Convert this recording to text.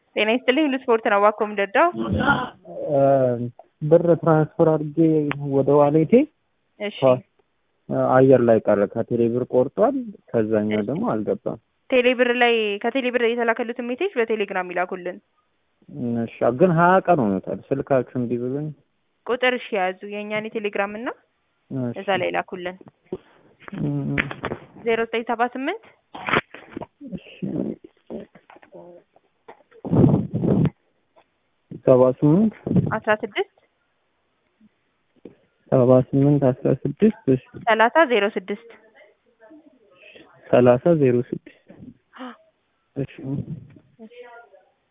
ጤና ይስጥልኝ ሁሉ ስፖርት ነው እባክዎ የምንረዳው? ብር ትራንስፈር አድርጌ ወደ ዋሌቴ እሺ አየር ላይ ቀረ። ከቴሌ ብር ቆርጧል። ከዛኛው ደግሞ አልገባም። ቴሌ ብር ላይ ከቴሌ ብር የተላከሉትን ሜሴጅ በቴሌግራም ይላኩልን። እሺ ግን ሀያ ቀን ሆኖታል። ስልካችሁ እምቢ ብሎኝ ቁጥር እሺ ያዙ የእኛን የቴሌግራም እና እሺ። እዛ ላይ ላኩልን። እም፣ ዜሮ ዘጠኝ ሰባ ስምንት እሺ። ሰባ ስምንት አስራ ስድስት ሰባ ስምንት አስራ ስድስት እሺ ሰላሳ ዜሮ ስድስት ሰላሳ ዜሮ ስድስት እሺ